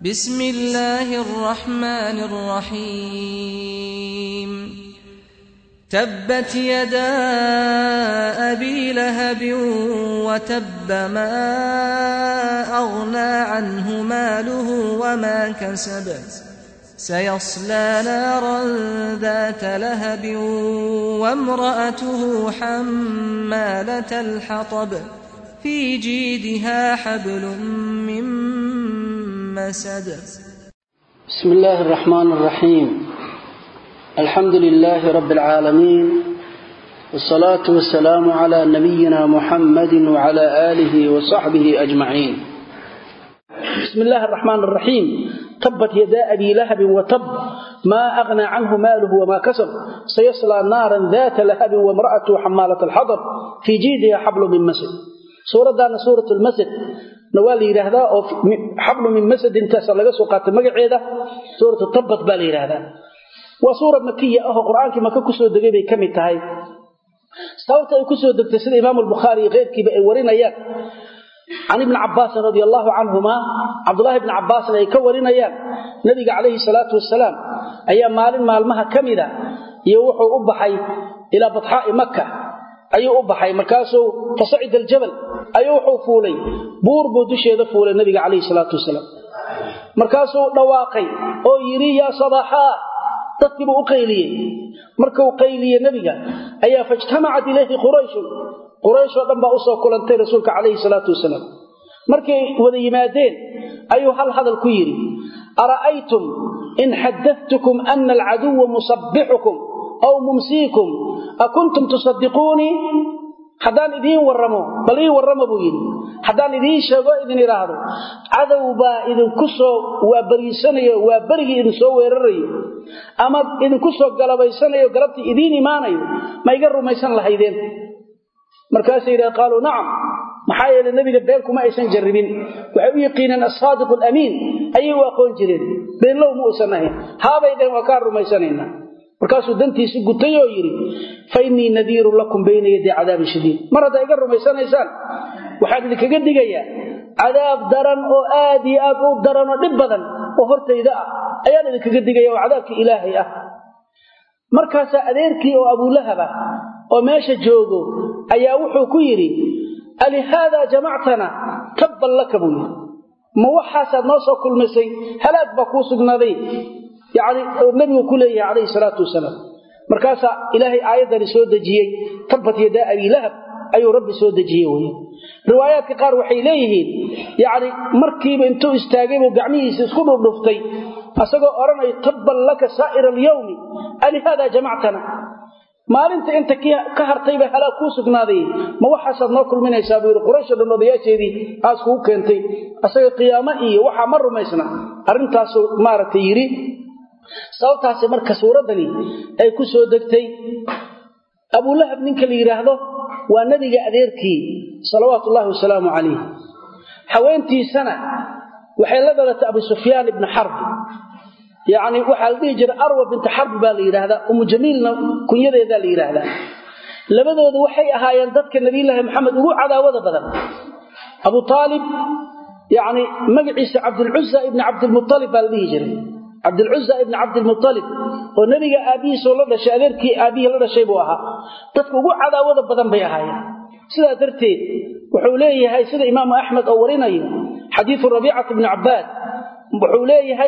بسم الله الرحمن الرحيم تبت يدا أبي لهب وتب ما أغنى عنه ماله وما كسب سيصلى نارا ذات لهب وامرأته حمالة الحطب في جيدها حبل من مسد بسم الله الرحمن الرحيم الحمد لله رب العالمين والصلاة والسلام على نبينا محمد وعلى آله وصحبه أجمعين بسم الله الرحمن الرحيم تبت يدا أبي لهب وتب ما أغنى عنه ماله وما كسب سيصلى نارا ذات لهب وامرأته حمالة الحطب في جيدها حبل من مسد suuradaana suurat lmasad na waa la yidhaahdaa oo xablu min masad intaasa laga soo qaatay magaceeda suuratu tabbat baa la yidhaahdaa waa suura makiya ahoo qur-aankii maka kusoo degay bay ka mid tahay sababta ay kusoo degtay sida imaamu albukhaari iyo keyrkiiba ay warinayaan can ibni cabaasin radi allahu canhuma cabdulahi bni cabaasin ay ka warinayaan nabiga calayhi salaatu wasalaam ayaa maalin maalmaha ka mida iyo wuxuu u baxay ilaa badxaa'i maka ayuu u baxay markaasuu fasacida aljabal ayuu wuxuu fuulay buur buu dusheeda fuulay nabiga calayhi salaatu wasalaam markaasuu dhawaaqay oo yidhi yaa sabaxaa dadkiibuu u qayliyey markuu qayliye nebiga ayaa faijtamacat ilayhi qurayshun qurayshoo dhan baa usoo kulantay rasuulka calayhi salaatu wasalaam markay wada yimaadeen ayuu hal hadal ku yidhi ara'aytum in xadadtukum ana alcaduwa musabbixukum aw mumsiikum akuntum tusadiquunii haddaan idiin warramo bal ii warrama buu yidhi haddaan idiin sheego idin idhaahdo cadow baa idinku soo waa bariisanayo waa berigii idin soo weerarayo ama idinku soo galabaysanayo galabtii idiin imaanayo ma iga rumaysan lahaydeen markaasay yidhaha qaaluu nacam maxaa yeelay nebiga been kuma aysan jarribin waxay u yaqiineen assaadiqu alamiin ayay u aqoon jireen beenlow ma uusan ahayn haabay dheen waa kaa rumaysanaynaa markaasuu dantiisi gutay oo yidhi fa innii nadiirun lakum bayna yaday cadaabin shadiid mar haddaa iga rumaysanaysaan waxaan idinkaga digayaa cadaab daran oo aad iyo aad u daran oo dhib badan oo hortayda ah ayaan idinkaga digaya oo cadaabkii ilaahay ah markaasaa adeerkii oo abuulahab ah oo meesha joogo ayaa wuxuu ku yidhi alihaadaa jamactana tabban laka buu yidhi ma waxaasaad noo soo kulmisay halaag baa kuu sugnaaday yani nabigu ku leeyahay calayhi salaatu wasalaam markaasaa ilaahay aayaddani soo dejiyey tabbat yadaa abii lahab ayuu rabbi soo dejiyey wey riwaayaadka qaar waxay leeyihiin yacni markiiba intuu istaagay buu gacmihiisa isku dhufdhuftay asagoo odhanayo tabban laka saa'ira alyawmi alihaadaa jamactana maalinta inta ka hartayba halaag kuu sugnaaday ma waxaasaad noo kulminaysaa buu yidhi quraysho dhan odayaasheedii aas kugu keentay asaga qiyaamo iyo waxaa ma rumaysna arrintaasuu maaragtay yidhi sababtaasi marka suuraddani ay ku soo degtay abulahab ninka la yidhaahdo waa nebiga adeerkii salawaatu ullaahi wasalaamu calayh haweentiisana waxay la dhalatay abu sufyaan ibni xarbi yacni waxaa la dhihi jiray arwa binta xarbi baa la yidhaahdaa umu jamiilna kunyadeedaa la yidhaahdaa labadoodu waxay ahaayeen dadka nabiyulaahi maxamed ugu cadaawada badan abu aalib yacni magaciisa cabdulcuza ibni cabdilmualib baa la dhihi jiray cabdilcuza ibni cabdilmualib oo nebiga aabbihiisoo la dhashay adeerkii aabbihii la dhashay buu ahaa dadka ugu cadaawada badan bay ahaayeen sidaa darteed wuxuu leeyahay sida imaamu axmed oo warinayo xadiidu rabiicati bni cabbaad wuxuu leeyahay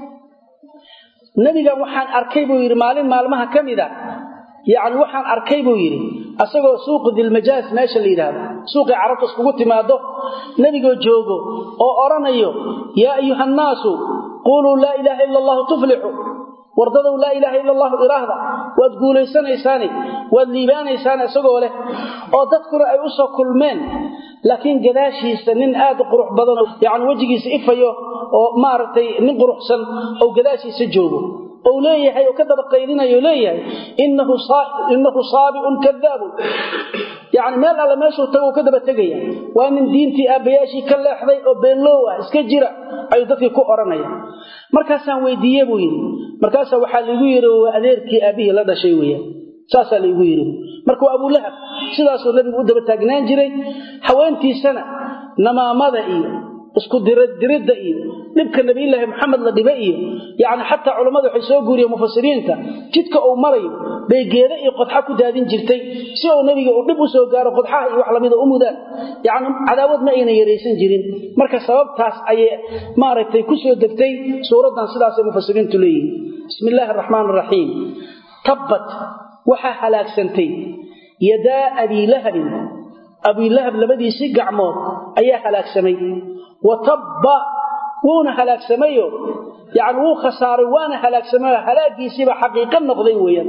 nebigan waxaan arkay buu yidhi maalin maalmaha ka mida yacni waxaan arkay buu yidhi asagoo suuqu dilmajaas meesha la yidhaahdo suuqii carabta iskugu timaado nebigoo joogo oo odhanayo yaa ayuha annaasu quuluu laa ilaaha ila allahu tuflixu wardadow laa ilaaha ila allahu iraahda waad guulaysanaysaane waad liibaanaysaane isagoo leh oo dadkuna ay u soo kulmeen laakiin gadaashiisa nin aad u qurux badanoo yacni wejigiisa ifayo oo maaragtay nin quruxsan oo gadaashiisa joogo ou leeyahay oo ka daba qaydinayo leeyahay innahu saabiun kadaabun yacni meel alle meeshuu tago uu ka daba tegaya waa nin diintii aabbayaashii ka leexday oo beenloow ah iska jira ayuu dadkii ku odhanaya markaasaan weydiiye buu yidhi markaasaa waxaa laigu yidhi waa adeerkii aabbihii la dhashay weeyaan saasaa laigu yidhi marka waa abulahab sidaasuu nabigu u daba taagnaan jiray haweentiisana namaamada iyo isku diraddiridda iyo dhibka nabiyullaahi maxamed la dhiba iyo yacni xataa culammada waxay soo guuriyeen mufasiriinta jidka uu marayo bay geeda iyo qodxa ku daadin jirtay si uu nebiga uu dhib u soo gaaro qodxaha iyo wax lamida u mudaan yacni cadaawad ma aynan yaraysan jirin marka sababtaas ayay maaragtay ku soo degtay suuraddan sidaasay mufasiriintu leeyihiin bismi illaahi araxmaan araxiim tabbat waxaa halaagsantay yadaa abii lahabin abiilahab labadiisii gacmood ayaa halaagsamay wa tabba wuuna halaagsamayo yacni wuu khasaaray waana halaagsamayo halaagiisiiba xaqiiqo noqday weeyaan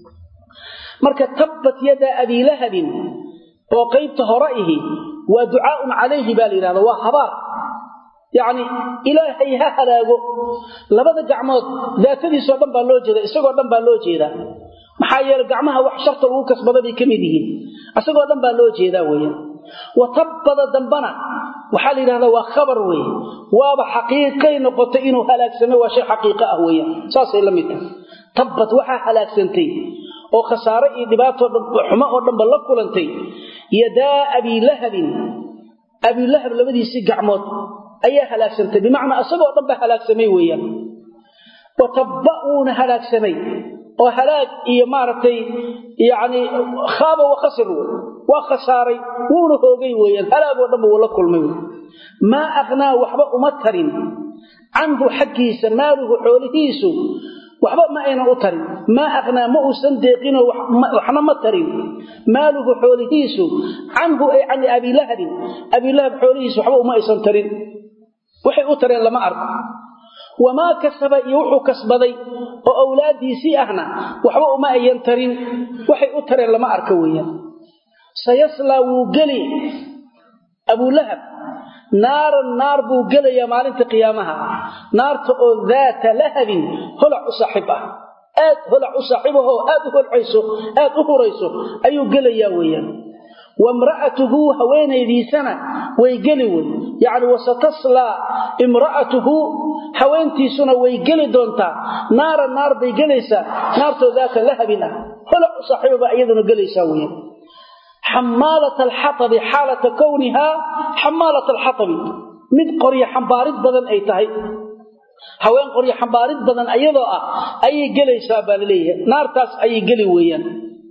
marka tabbat yadaa abii lahabin oo qaybta hore ihi waa ducaaun calayhi baa la yidhahda waa habaar yacni ilaahay ha halaago labada gacmood daatadiisoo dhan baa loo jeeda isagoo dhan baa loo jeedaa maxaa yeele gacmaha wax sharta lagu kasbada bay ka mid yihiin isagoo dhan baa loo jeedaa weeyaan wa tabbada dambana waxaa la yidhahdaa waa khabar weeye waaba xaqiiqay noqotay inuu halaagsamay waa shay xaqiiqo ah weeyaan saasay la mid tahay tabbad waxaa halaagsantay oo khasaare iyo dhibaatoo xumo oo dhanba la kulantay yadaa abiilahabin abiilahab labadiisii gacmood ayaa halaagsantay bimacnaa isagoo dhan ba halaagsamay weeyaan wa tabba wuuna halaagsamay oo halaag iyo maaragtay yacni khaaba wa khasir waa khasaaray wuuna hoogay weeyaan halaagoo dhanba wuu la kulmay wey maa aqnaa waxba uma tarin canhu xaggiisa maaluhu xoolihiisu waxba ma aynan u tarin maa aqnaa ma uusan deeqinoo waxna ma tarin maaluhu xoolihiisu canhu ay can abiilahabin abiilahab xoolihiisu waxba uma aysan tarin waxay u tareen lama arko wamaa kasaba iyo wuxuu kasbaday oo awlaaddiisii ahna waxba uma ayan tarin waxay u tareen lama arko weeyaan sayaslaa wuu geli abulahab naaran naar buu gelayaa maalinta qiyaamaha naarta oo daata lahabin holac u saaxiib ah aad holac u saaxiibahoo aad u holcayso aad u hurayso ayuu gelayaa weeyaan wamra'atuhu haweenaydiisana way geli wey yacni wasataslaa imra'atuhu haweentiisuna way geli doontaa naara naar bay gelaysaa naartoo daata lahabin ah holac u saaxiibaba iyaduna gelaysaa weeyaan xamaalat alxatabi xaalata kownihaa xamaalat alxatabi mid qoryo xambaarid badan ay tahay haween qoryo xambaarid badan ayadoo ah ayay gelaysaa baa laleeyahay naartaas ayay geli weeyaan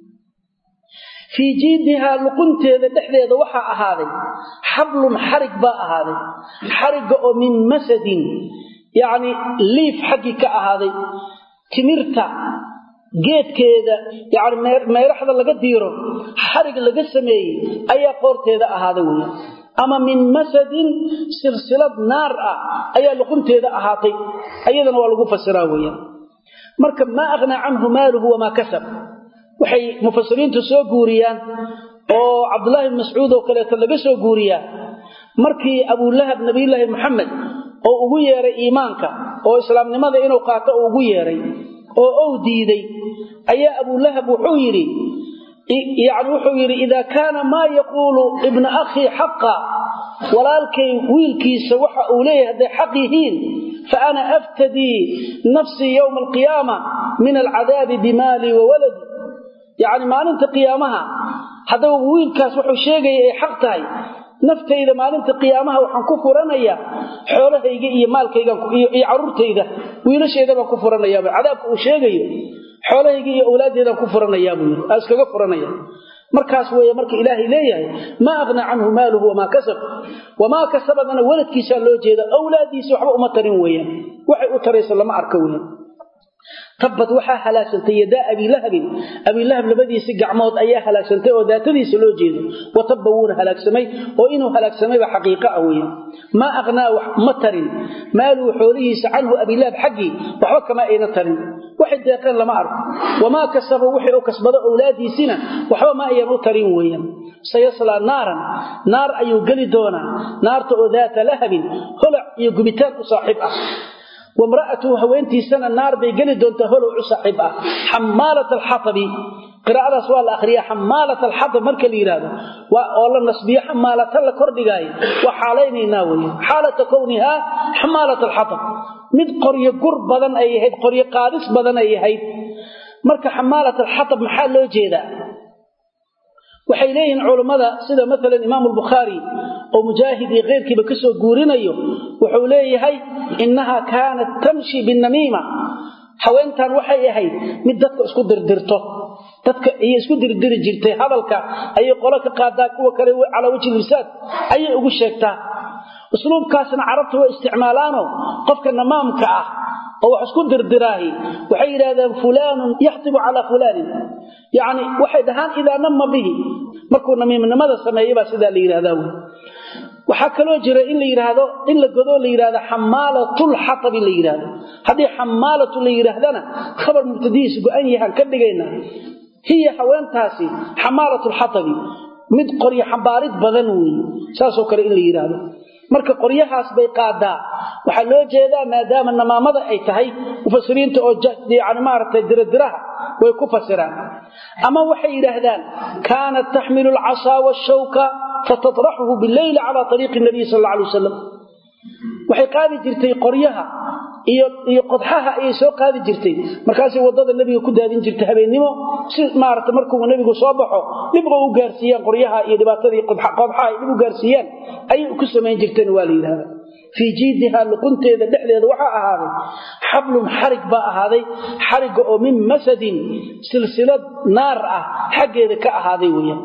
fii jiidihaa luqunteeda dhexdeeda waxaa ahaaday xablun xarig baa ahaaday xarigga oo min masadin yacni liif xaggii ka ahaaday timirta geedkeeda yani meeraxda laga diiro xarig laga sameeyey ayaa qoorteeda ahaaday wey ama min masadin silsilad naar ah ayaa luqunteeda ahaatay ayadana waa lagu fasiraa weeyaan marka maa aghnaa canhu maaluhu wamaa kasab waxay mufasiriintu soo guuriyaan oo cabdullaahi ibn mascuud oo kaleeto laga soo guuriyaa markii abulahab nabiyulaahi maxamed oo ugu yeeray iimaanka oo islaamnimada inuu qaato oo ugu yeeray oo ou diiday ayaa abulahab wuxuu yidhi yani wuxuu yidhi idaa kaana maa yaquulu ibna akhii xaqa walaalkay wiilkiisa waxa uu leeyahay hadday xaq yihiin fa ana aftadii nafsii yowma alqiyaama min alcadaabi bimaalii wa waladi yacni maalinta qiyaamaha haddaba wiilkaas wuxuu sheegaya ay xaq tahay naftayda maalinta qiyaamaha waxaan ku furanayaa xoolahayga iyo maalkaygiyo caruurtayda wiilashayda baan ku furanayaaba cadaabka uu sheegayo xoolahayga iyo awlaaddeedaan ku furanayaa buu yidhi aa iskaga furanaya markaas weeye marka ilaahay leeyahay maa aghnaa canhu maaluhu wamaa kasab wamaa kasabadana waladkiisaa loo jeeda awlaaddiisi waxba uma tarin weeyaan waxay u taraysa lama arka weeyaan tabbad waxaa halaagsantay yadaa abiilahabin abiilahab labadiisii gacmood ayaa halaagsantay oo daatadiisa loo jeedo wa tabba wuuna halaagsamay oo inuu halaagsamayba xaqiiqo ah weeye maa aqhnaa wax ma tarin maaluu xoolihiisa canhu abiilahab xaggii waxba kama ayna tarin waxay deeqeen lama arko wamaa kasaba wixii u kasbado owlaadiisina waxba ma ayan u tarin weeyaan sayaslaa naaran naar ayuu geli doonaa naarta oo daata lahabin holac iyo gubitaan u saaxiib ah wamra'atuhu haweentiisana naar bay geli doontaa holow u saaxiib ah xamaalat alxatabi qiraa'adaas waa la akhriyaa xamaalat alxatab marka la yidhaahdo oo la nasbiyo xamaalata la kordhigaayo waa xaalaynaynaa weye xaalata kownihaa xamaalat alxatab mid qoryo gur badan ay ahayd qoryo qaadis badan ay ahayd marka xamaalat alxatab maxaa loo jeedaa waxay leeyihiin culammada sida maalan imaamu albukhaari oo mujaahid iyo keyrkiiba ka soo guurinayo wuxuu leeyahay innahaa kaanat tamshi binamiima haweentan waxay ahayd mid dadka isku dirdirto dadka ayay isku dirdiri jirtay hadalka ayay qolo ka qaadaa kuwa kale calaa wajhi lisaad ayay ugu sheegtaa usluubkaasna carabta way isticmaalaano qofka namaamka ah oo wax isku dirdiraahi waxay yidhahdeen fulaanun yaxtibu calaa fulaanin yacni waxay dhahaan idaa nama bihi markuu namiimnimada sameeya baa sidaa la yidhahdaa wey waxaa kaloo jira in la yidhaahdo in la godoo la yidhahdo xamaalatulxatabi la yidhaahdo haddii xamaalatu la yidhaahdana khabar mubtadihiisa go-an yahaan ka dhigaynaa hiya haweentaasi xamaalatulxatabi mid qoryo xambaarid badan weeye saasoo kale in la yidhaahdo marka qoryahaas bay qaadaa waxaa loo jeedaa maadaama namaamada ay tahay mufasiriinta oo yani maaragtay diradiraha way ku fasiraan ama waxay yidhaahdaan kaanat taxmilu alcasaa washawka fatatraxuhu bileyli calaa ariiqi nabiy sal alla alay wasalam waxay qaadi jirtay qoryaha iyo qodxaha ayay soo qaadi jirtay markaasay waddada nebiga ku daadin jirtay habeennimo si maarata markuu nebigu soo baxo dhibqa u gaarsiiyaan qoryaha iyo dhibaatadii qodxaha ay dhib u gaarsiiyaan ayay ku samayn jirteen waa la yidhahda fii jiidihaa luqunteeda dhexdeeda waxaa ahaaday xablun xarig baa ahaaday xarigga oo min masadin silsilad naar ah xaggeeda ka ahaaday weeyaan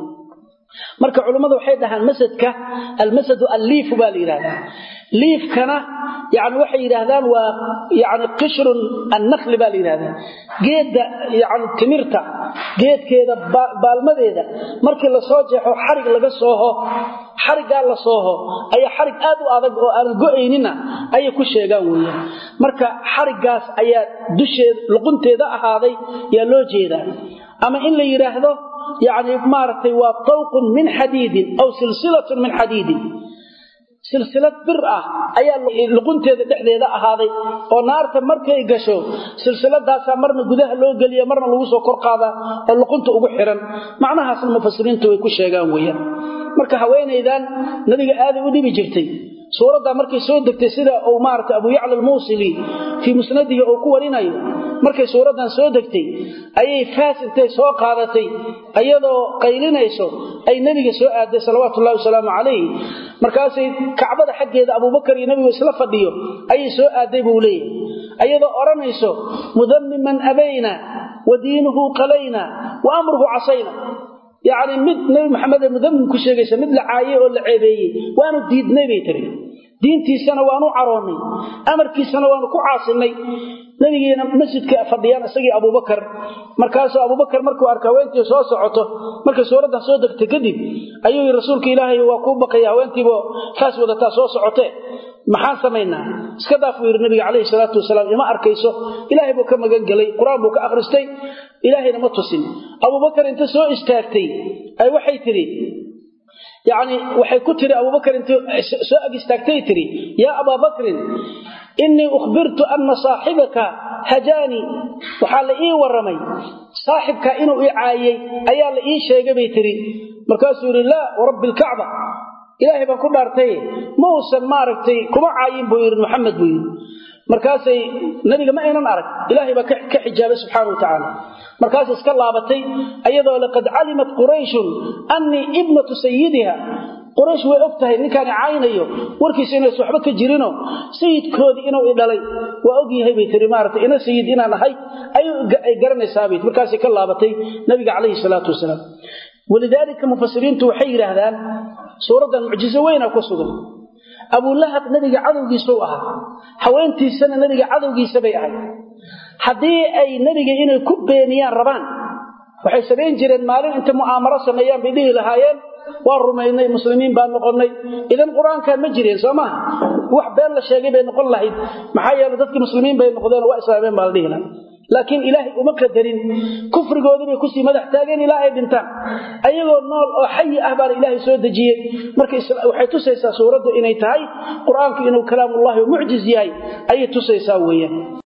marka culummadu waxay dhahaan masadka almasadu alliifu baa la yidhahdaa liifkana yani waxay yidhaahdaan waa yani qishrun annakli baa la yidhahdaa geedda yani timirta geedkeeda baalmadeeda markii lasoo jeexo xarig laga sooho xariggaa la sooho ayaa xarig aad u adag oo aanan go-aynina ayay ku sheegaan weeyaan marka xariggaas ayaa dusheeda luqunteeda ahaaday yaa loo jeedaa ama in la yidhaahdo yani maaragtay waa tawqun min xadiidin aw silsilatun min xadiidin silsilad bir ah ayaa luqunteeda dhexdeeda ahaaday oo naarta markay gasho silsiladaasaa marna gudaha loo geliya marna lagu soo kor qaadaa oo luqunta ugu xiran macnahaasna mufasiriintu way ku sheegaan weeyaan marka haweenaydan nabiga aaday u dhibi jirtay suuraddaa markay soo degtay sida uu maarata abu yacla almuusili fii musnadihi uu ku warinayo markay suuraddan soo degtay ayay faas intay soo qaadatay iyadoo qaylinayso ay nebiga soo aaday salawaatu ullahi wasalaamu calayh markaasay kacbada xaggeeda abuubakar iyo nebigu isla fadhiyo ayay soo aaday buu leeyahay ayadoo odhanayso mudammiman abayna wa diinuhu qalayna wa amruhu casayna yacni mid nebi maxamed ee mudammim ku sheegaysa mid la caayey oo la ceebeeyey waanu diidnay bay tiri diintiisana waanu caroonnay amarkiisana waanu ku caasinay nebigiina masjidka fadhiyaan isagii abuubakar markaasuu abuubakar markuu arka haweentii soo socoto markay suuraddan soo degtay kadib ayuu yii rasuulka ilaahay waa kuu baqaya haweentiiba faas wadataa soo socotee maxaan samaynaa iska daaf buu yidhi nabiga calayhi salaatu wasalaam ima arkayso ilaahay buu ka magan gelay qur-aan buu ka akhristay ilaahayna ma tusin abuubakar inta soo istaagtay ay waxay tidhi yacni waxay ku tidhi abuubakar inta soo ag istaagtay tidhi yaa abaa bakrin innii ukhbirtu anna saaxibaka hajaanii waxaa la ii warramay saaxibka inuu i caayey ayaa la ii sheegay bay tidhi markaasuu yidhi laa warabbi alkacba ilaahay baan ku dhaartay ma uusan maaragtay kuma caayin buu yidhi maxamed buu yidhi markaasay nabiga ma aynan arag ilaahay baa ka xijaabay subxaana wa tacaala markaasay iska laabatay ayadoo laqad calimat qurayshun annii ibnatu sayidiha quraysh way og tahay ninkaani caaynayo warkiisa inays waxba ka jirino sayidkoodii inuu i dhalay waa og yahay bay tiri maarata ina sayid inaan ahay ay garanaysaabay markaasay ka laabatay nabiga calayhi salaatu wasalaam walidaalika mufasiriintu waxay yidhaahdaan suuraddan mucjiso weyna ku sugan abulahab nabiga cadowgiisuu ahaa haweentiisana nabiga cadowgiisa bay ahay haddii ay nebiga inay ku beeniyaan rabaan waxay samayn jireen maalin inta mu'aamaro sameeyaan bay dhihi lahaayeen waa rumaynay muslimiin baan noqonnay idan qur-aankaan ma jireen soo maaha wax been la sheegay bay noqon lahayd maxaa yeele dadkii muslimiin bay noqdeen waa islaameen baa la dhihi laha laakiin ilaahay uma qadarin kufrigoodii bay kusii madax taageen ilaa ay dhintaan ayagoo nool oo xayi ah baana ilaahay soo dejiyey marka waxay tusaysaa suuraddu inay tahay qur-aanku inuu kalaamullahi mucjiz yahay ayay tusaysaa weeyaan